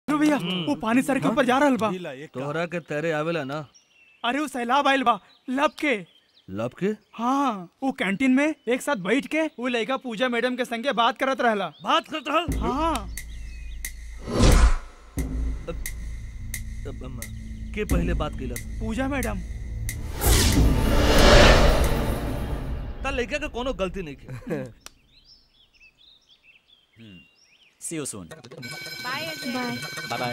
लो भैया वो पानी सर के ऊपर जा रहल बा तोहरा के तैरे आवेला ना अरे वो सैलाब आइल बा लब के लब के हाँ वो कैंटीन में एक साथ बैठ के वो लड़का पूजा मैडम के संगे बात करत रहला बात करत रहल हाँ अब, अम, के पहले बात कैलस पूजा मैडम ता लड़का के कोनो गलती नहीं की see you soon bye bye bye bye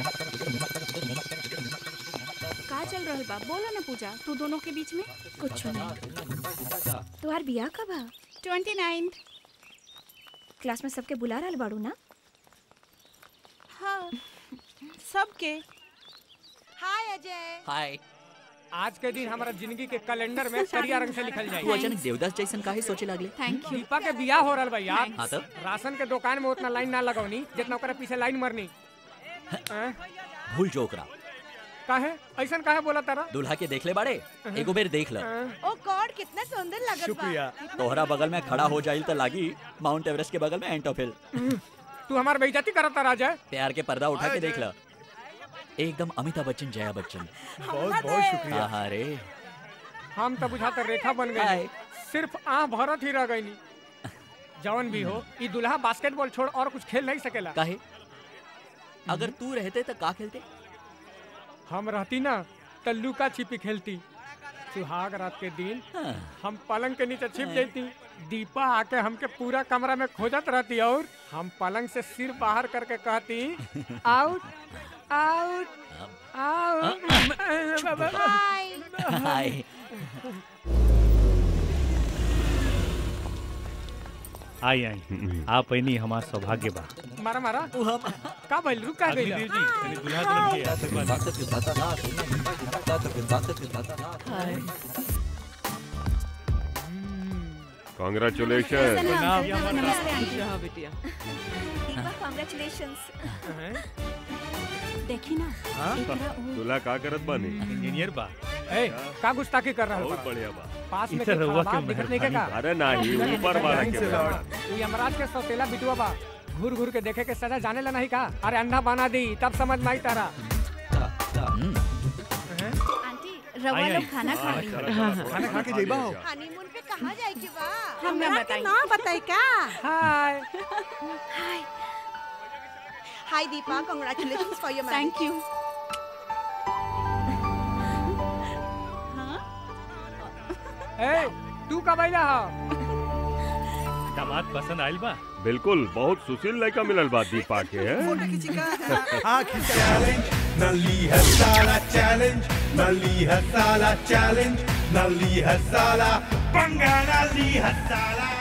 का चल रहल बा बोलो ना पूजा तू दोनों के बीच में कुछ नहीं तुम्हार बियाह कब है ट्वेंटी नाइन क्लास में सबके बुला रहल बाड़ू ना हाँ सबके हाय अजय हाय आज के दिन हमारा जिंदगी के कैलेंडर में करिया रंग से लिखल तू जाए अचानक देवदास जैसन काहे सोचे लागले थैंक यू दीपा के बियाह हो रहल बा यार हाँ तब राशन के दुकान में उतना लाइन ना लगौनी जितना ओकरा पीछे लाइन मरनी हैं? भूल जो ओकरा काहे ऐसन काहे बोला तारा दूल्हा के देख ले बाड़े एगो बेर देख ल हैं? ओ गॉड कितना सुंदर लगत शुक्रिया तोहरा बगल में खड़ा हो जाइल त लागी माउंट एवरेस्ट के बगल में एंटोफिल तू हमार बेइज्जती करत तारा अजय प्यार के पर्दा उठा के देख ल एकदम अमिताभ बच्चन जया बच्चन बहुत बहुत शुक्रिया हाँ रे हम तो बुझाते रेखा बन गई हाय। सिर्फ आ भरत ही रह गई जवन भी हो ई दुल्हा बास्केटबॉल छोड़ और कुछ खेल नहीं सकेला काहे अगर तू रहते तो का खेलते हम रहती ना तो लुका छिपी खेलती सुहाग रात के दिन हाँ। हम पलंग के नीचे छिप जाती दीपा आके हमके पूरा कमरा में खोजत रहती और हम पलंग से सिर बाहर करके कहती out out out hi hi आई आई आप नहीं हमार सौभाग्य बा मारा मारा का भइल रुक का गइल जी तनी दुल्हा दुल्हन के आशीर्वाद कॉन्ग्रेचुलेशन दीपा कांग्रेचुलेशंस देखी ना तुला का करत बानी इंजीनियर बा ए का गुस्ताखी कर रहा बहुत है बढ़िया बा पास में इधर के रहुआ खड़ा के दिखत नहीं के का अरे नाही ऊपर वाला के बा। तू यमराज के सौतेला बिटुआ बा घूर घूर के देखे के सजा जाने ला नहीं का अरे अंधा बना दी तब समझ में आई तारा आंटी रवा आई, लोग आई। खाना खा ली खाना खा के जइबा हो हनीमून पे कहाँ जाए के बा हमरा के ना बताई का hi hi Deepa congratulations for your thank you ए तू कब आइला हा दामाद पसंद आइल बा बिल्कुल बहुत सुशील लड़का मिलल बा दीपा के हैं? challenge, Nali Hasala challenge, Nali Hasala challenge, Nali Hasala, Banga Nali Hasala.